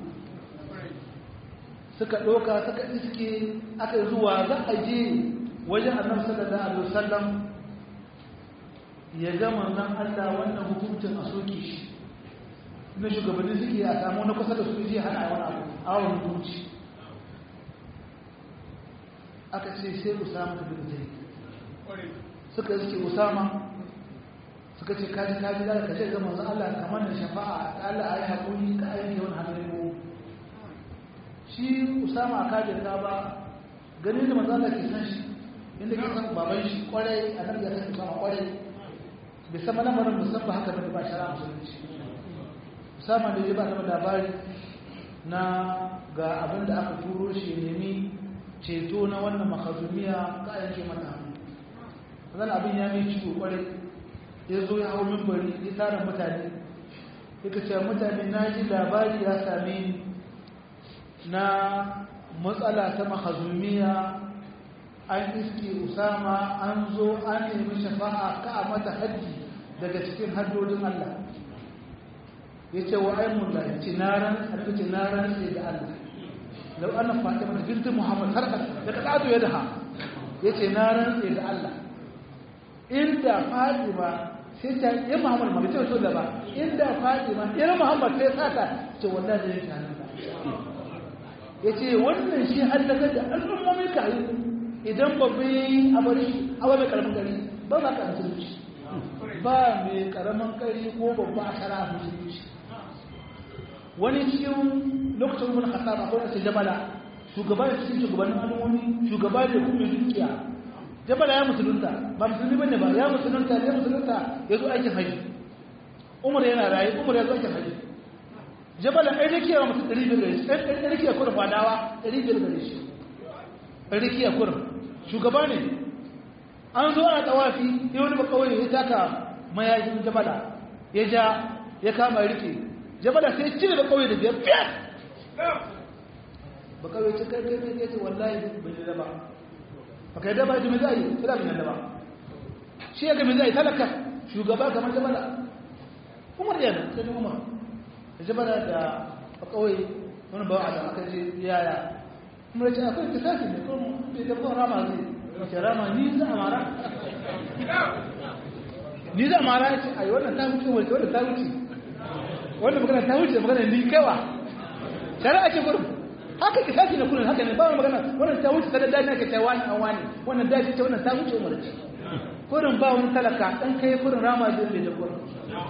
suka ɗauka suka iske aka zuwa za a je wajen annabi sallallahu alaihi wasallam ya gama nan Allah wannan hukuncin a soke shi na shugabanni suke a samu na kusa da su je hana wani abu a wani hukunci aka ce sai usama ta bin zai suka suke usama suka ce kaji kaji da ka ce ga manzo Allah kamar da shafa'a ta Allah ayi hakuri ka aiki wani hadari mu shi usama a kajin ta ba ganin da manzo Allah ke san shi inda ke san baban shi kwarai a nan ya san usama kwarai bai san lamarin musamman haka da ba shara musulunci musamman da ya ba da labari na ga abin da aka turo shi nemi ceto na wannan makazumiya ka yanke mata hannu zan abin ya mai ciwo kwarai ya zo ya hau mimbari ya tara mutane ya ce mutane na ji labari ya same ni na matsala ta makazumiya an iske usama an zo an nemi shafa'a ka a mata hajji daga cikin haddodin Allah ya ce wa aimun da ya ce naran a ce naran sai da Allah lau ana fatima da bintin muhammad har da ka ƙato ya daha ya ce naran sai da Allah inda fatima sai ta yi muhammad ma bai ce da ba inda fatima irin muhammad sai sata ce wannan da ya shanin da ya ce wannan shi hallaka da al'ummomin kayi idan babba ya yi a bari a wani karamin gari ba za ka musulunci ba mai karamin kari ko babba a shara musulunci wani cikin lokacin umar khattab akwai wasu jabala shugaba da cikin shugabannin al'ummomi shugaba da kuma dukiya jabala ya musulunta ba musulmi bane ba ya musulunta ya musulunta ya zo aikin haji umar yana raye umar ya zo aikin haji jabala ɗan rikiya wa mutum ɗari biyar gare shi ɗan rikiya kurin fadawa ɗari biyar gare shi ɗan rikiya kurin shugaba ne an zo ana tawafi ya wani bakawai ya taka mayakin jabala ya ja ya kama rike jabala sai cire bakawai da biyar biyar bakawai ce kai kai kai ce wallahi bai da daba baka yi daba ji mai zai ila mai daba shi ya ga mai zai talaka shugaba kamar jabala umar yana sai umar jabala da kawai wani bawa da aka ce yaya kuma da ce akwai kisasi ne kuma bai da kuma rama zai wace rama ni za a mara ni za a mara ya ce a yi wannan ta wuce wace wannan ta wuce wannan magana ta wuce magana ni kaiwa shari'a ce gurin haka kisasi ne kullum haka ne ba magana wannan ta wuce kada dani ake cewa wani an wani wannan dace ce wannan ta wuce umar ce kurin ba wani talaka dan kai kurin rama zai bai da kurin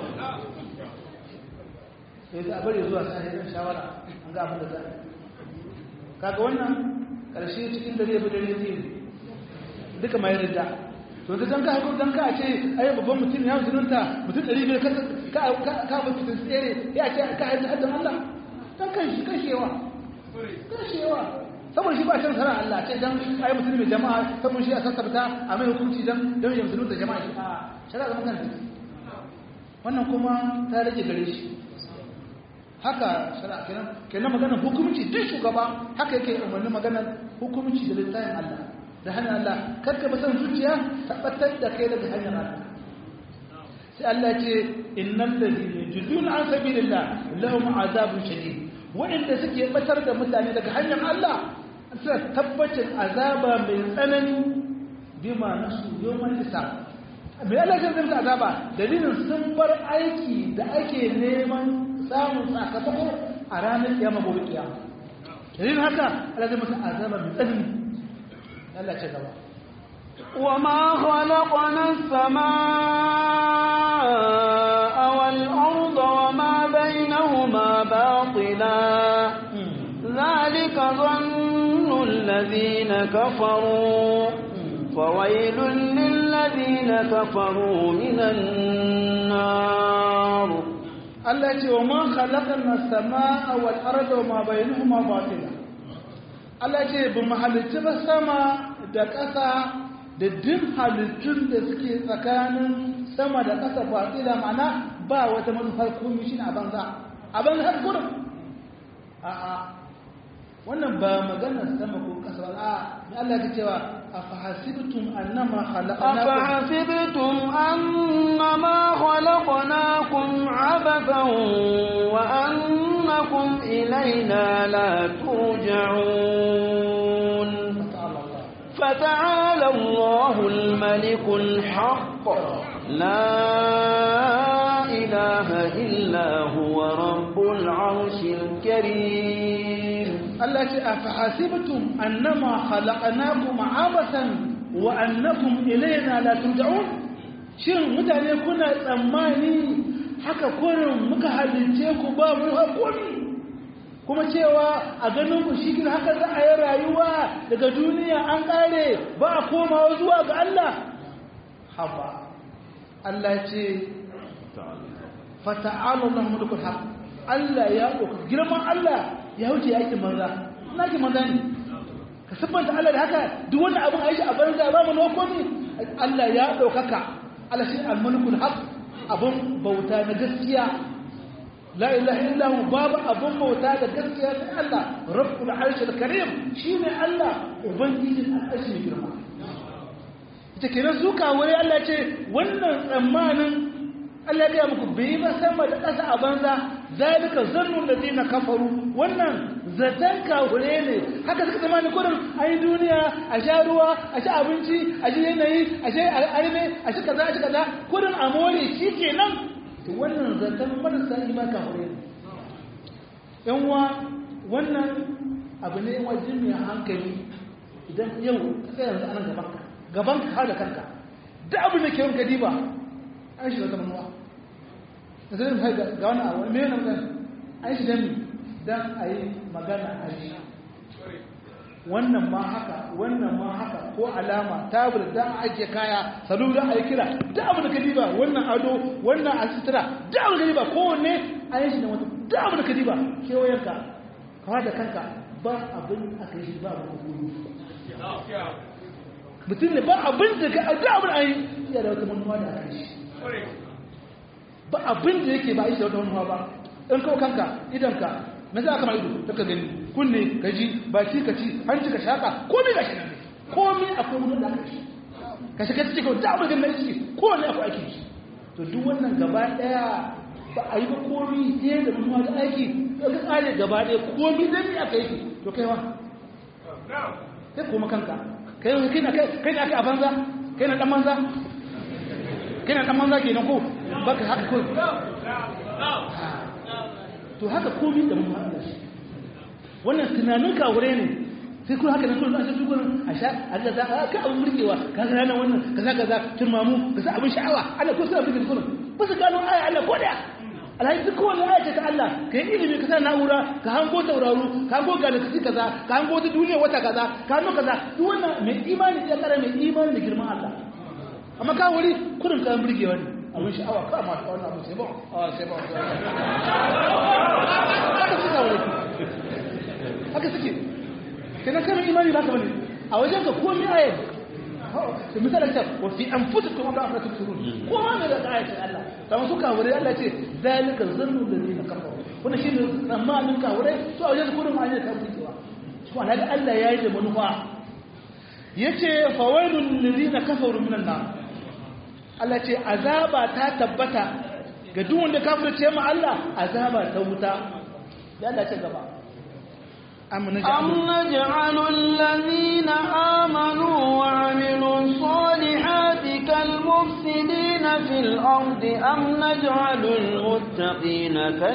sai ga bari zuwa sai dan shawara an ga abin da za kaga wannan karshe cikin dare bi dare ne duka mai ridda to da dan ka hako dan ka ce ai babban mutum ya zununta mutum 500 ka ka ka ba fitin tsere ya ce ka haɗa haddan Allah dan kan shi kashewa kashewa saboda shi ba shan sara Allah ce dan ai mutum mai jama'a saboda shi a sassabta a mai hukunci dan dan ya musulunta jama'a shi a shara ga magana wannan kuma ta rage gare shi haka shari'a kenan kenan maganar hukunci duk shugaba haka yake umarni maganar hukunci da littafin Allah da hanyar Allah karka ba san zuciya tabbatar da kai daga hanyar Allah sai Allah ce innal ladina yujidun an sabilillah lahum azabun shadid wa'inda suke batar da mutane daga hanyar Allah suna tabbacin azaba mai tsanani bima nasu yawmal hisab mai Allah ya zama azaba dalilin sun bar aiki da ake neman samun sakamako a ranar kiyama gobe kiyama dalilin haka Allah zai masa azaba mai tsanani Allah ce gaba وما خلقنا السماء والأرض وما بينهما باطلا ذلك ظن الذين كفروا فويل للذين كفروا من النار Allah ce wa man khalaqana as-samaa wal arda wa ma bainahuma batila Allah ce bi mu halicci ba sama da ƙasa da duk halittun da suke tsakanin sama da ƙasa batila ma'ana ba wata manufar komai shi a banza a banza har kurum a'a wannan ba maganar sama ko ƙasa ba a Allah ya cewa afahasibtum annama khalaqnakum أفحسبتم أنما خلقناكم عبثا وأنكم إلينا لا ترجعون فتعالى الله الملك الحق لا إله إلا هو رب العرش الكريم Allah ce a fahasibtum annama khalaqnakum abasan wa annakum ilayna la turja'un shin mutane kuna tsammani haka kurin muka halice ku ba mu hakuri kuma cewa a ganin ku shi haka za a yi rayuwa daga duniya an kare ba a komawa zuwa ga Allah haba Allah ce fata'ala Allah mulkul haq Allah ya ɗauka girman Allah ya wuce yakin manza na ki manza ne ka siffanta Allah da haka duk wanda abin aishi a banza ba mu noko ne Allah ya ɗaukaka Allah shi al-mulkul haq abun bauta na gaskiya la ilaha illa hu babu abun bauta da gaskiya sai Allah rabbul arshil karim shine Allah ubangijin al'arshi mai girma ita kenan su kawai Allah ce wannan tsammanin Allah ya muku bai ba sama da ƙasa a banza zalika zannun da zina kafaru wannan zaton kafure ne haka suka zama ni kudin a yi duniya a sha ruwa a sha abinci a shi yanayi a shi arme a shi kaza a shi kaza kudin a more shi ke nan to wannan zaton marasa ima kafure ne yan wa wannan abu ne wajen mai hankali idan yau ka yanzu anan gaban ka gaban ka har da kanka duk abin da ke yanka diba an shi wata manuwa da zai mai ga wani abu mai yana magana an shi dami don a yi magana a yi wannan ma haka wannan ma haka ko alama tabir da a ajiye kaya salu da a yi kira da abu da ka diba wannan ado wannan a sutura da abu da ka diba kowanne a yi shi da wata da abu da ka diba kewayenka kawai da kanka ba abin aka yi shi ba abu da mutum ne ba abin da ka da abin a yi iya da wata manuwa da aka yi shi ba abin da yake ba a yi shi da wata manuwa ba in kawo kanka idanka na za ka ma ido ta ka gani kunne ka ji baki ka ci hanci ka shaka komai ga shi nan komai akwai wani da aka ci ka shiga cikin da abin da na ciki kowane akwai aiki shi to duk wannan gaba daya ba a yi ba komai ɗaya da manuwa da aiki ka tsare gaba daya komai zai yi aka yi to kai wa kai koma kanka kai kai na kai na kai a banza kai na dan banza kai na dan banza kenan ko baka haka ko to haka komai da mun haɗa shi wannan tunanin kawure ne sai kuma haka nan kullum an sai gurin a sha Allah za ka abin burgewa ka ga ranar wannan kaza kaza turmamu ka sa abin sha'awa Allah ko sai abin kullum ba su gano aya Allah ko daya alhaji duk kowane aya ce ta Allah ka yi ilimi ka sa na'ura ka hango tauraro ka hango galaxy kaza ka hango wata duniya wata kaza ka hango kaza duk wannan mai imani ya kara mai imani da girman Allah amma ka wuri kurin ka burgewa ne abin sha'awa ka ma wannan abu sai ba a sai ba haka suka wuri haka suke kenan kana imani ba ka bane a wajen ka komai ayat misali ta wa fi anfusikum ma la tubsirun ko ma ne da ayatin Allah kamar su kawure Allah ce zalika zannu ladina kafaru wannan shine tsammanin kawure to a wajen kullum an yi kafircewa to ana ga Allah yayi da manufa yace fawailul ladina kafaru minan nar Allah ce azaba ta tabbata ga duk wanda kafirce ma Allah azaba ta wuta ya Allah ce gaba أم نجعل الذين آمنوا وعملوا الصالحات كالمفسدين في الأرض أم نجعل المتقين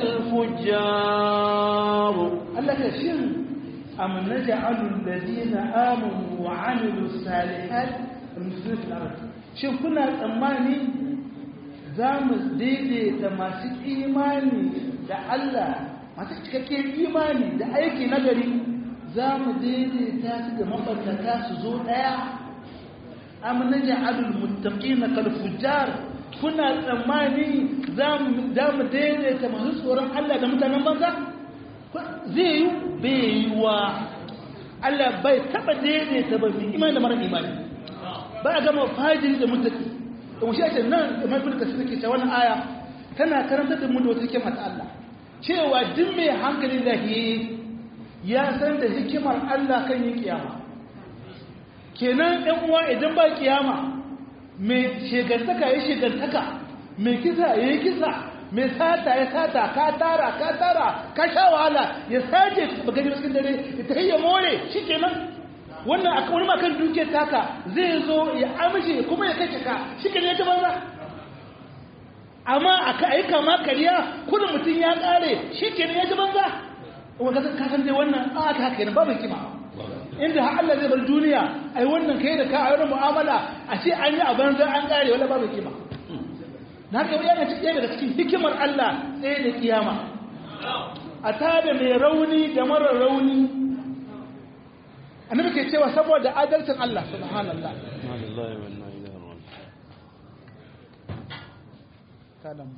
كالفجار الله كشن أم نجعل الذين آمنوا وعملوا الصالحات المفسدين في الأرض شوف كنا tsammani za mu daidaita masu imani da Allah masu cikakken imani da aiki nagari za mu daidaita su da mabannata su zo ɗaya am naj'alul muttaqina kal fujjar kuna tsammani za mu daidaita masu tsoron Allah da mutanen banza zai yi bai yi wa Allah bai taba daidaita ba imani da mara imani ba a gama fajiri da mutaki da mushe ake nan da mafi da suke ce wannan aya tana karantar da mu da wata hikima ta Allah cewa duk mai hankali lahiyi ya san da hikimar Allah kan yin kiyama kenan ɗan uwa idan ba kiyama mai shegantaka ya shegantaka mai kisa ya yi kisa mai sata ya sata ka tara ka tara ka sha wahala ya sace bagajin cikin dare ya ta ya more shi kenan wannan a wani makan duke taka zai zo ya amshe kuma ya kashe ka shi kenan ya ta banza amma a ka aika ma kariya kudin mutum ya kare shi kenan ya ji banza wanda ka san dai wannan a aka haka yana babu hikima inda har Allah zai bar duniya ai wannan kai da ka a wani mu'amala a ce an yi a banza an kare wala babu hikima na haka yana cikin daga cikin hikimar Allah tsaye da kiyama a tada mai rauni da mara rauni annabi ke cewa saboda adalcin Allah subhanallah kalam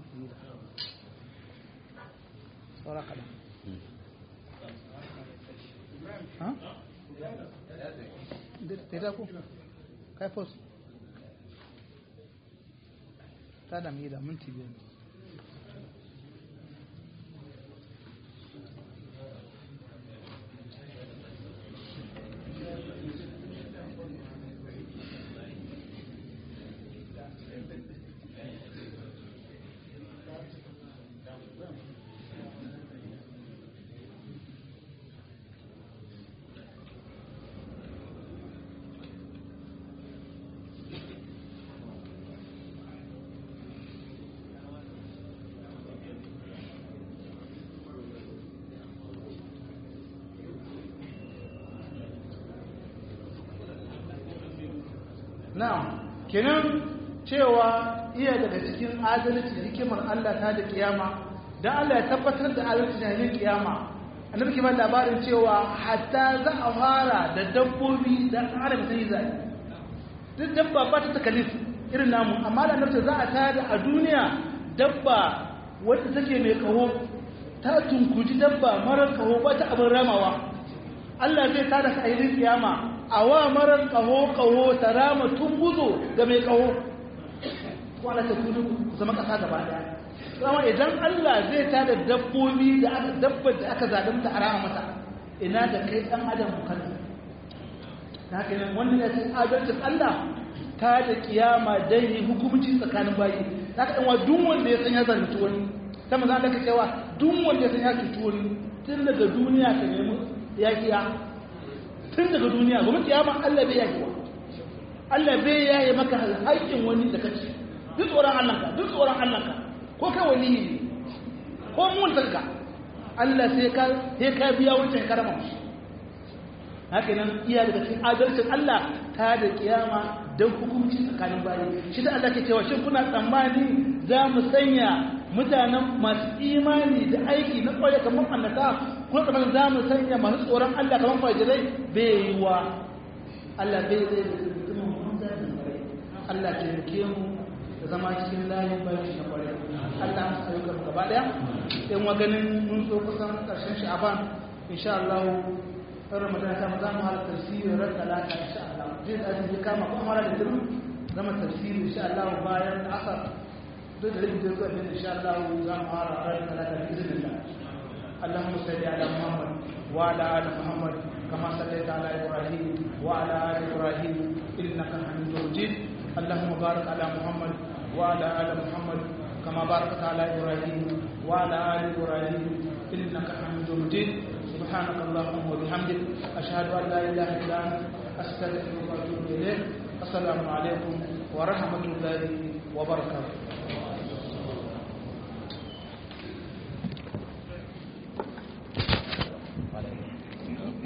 saura kalam ha? da ku kai fos ta da mi da minti biyu na'am kenan cewa iya daga cikin adalci hikimar Allah ta da kiyama dan Allah ya tabbatar da adalci da yin kiyama annabi ke ba labarin cewa hatta za a fara da dabbobi da adam sai zai duk dabba ba ta takalif irin namu amma da annabi za a tada a duniya dabba wadda take mai kaho ta tunkuji dabba marar kaho ba ta abin ramawa Allah zai tada ka ayyukan kiyama a wa marar kaho kaho ta rama tunguzo da mai kaho wala ta kudu zama kasa gaba daya kuma idan Allah zai tada dabbobi da aka dabbar da aka zalunta a rama mata ina da kai dan adam kan haka ne wannan ya ce adalcin Allah ta da kiyama dai yi hukumci tsakanin bayi haka dan wa duk wanda ya san ya zalunci wani ta maza Allah ka cewa duk wanda ya san ya cuci wani tun daga duniya ka nemi yakiya tun daga duniya gobe kiyama Allah bai yaki wa Allah bai yaye maka haƙƙin wani da kace duk tsoron Allah ka duk tsoron Allah ka ko kai wani ne ko mun tarka Allah sai ka sai ka biya wancan karama haka nan iya daga cikin adalcin Allah ta da kiyama don hukunci tsakanin bayi shi da Allah ke cewa shin kuna tsammani za mu sanya mutanen masu imani da aiki na kwaye kamar annata kuma tsammani za mu sanya masu tsoron Allah kamar fajirai bai yi wa Allah bai zai da zama mun Allah ke rike mu da zama cikin layin bayan shi na kwarai Allah mu sayo gaba gaba daya in wa ganin mun so kusan karshen sha'aban insha Allah ɗan ramadan ta za mu halar tafsiri ran talata insha Allah zai da zai kama ko mara da duru zama tafsiri insha Allah bayan asar duk da rubutun zuwa bin insha Allah za mu fara ran talata bi iznillah اللهم صل على محمد وعلى ال محمد كما صليت على ابراهيم وعلى ال ابراهيم انك حميد مجيد اللهم بارك على محمد وعلى ال محمد كما باركت على ابراهيم وعلى ال ابراهيم انك حميد مجيد سبحانك اللهم وبحمدك أشهد أن لا إله إلا أنت أستغفرك وأتوب إليك السلام عليكم ورحمة الله وبركاته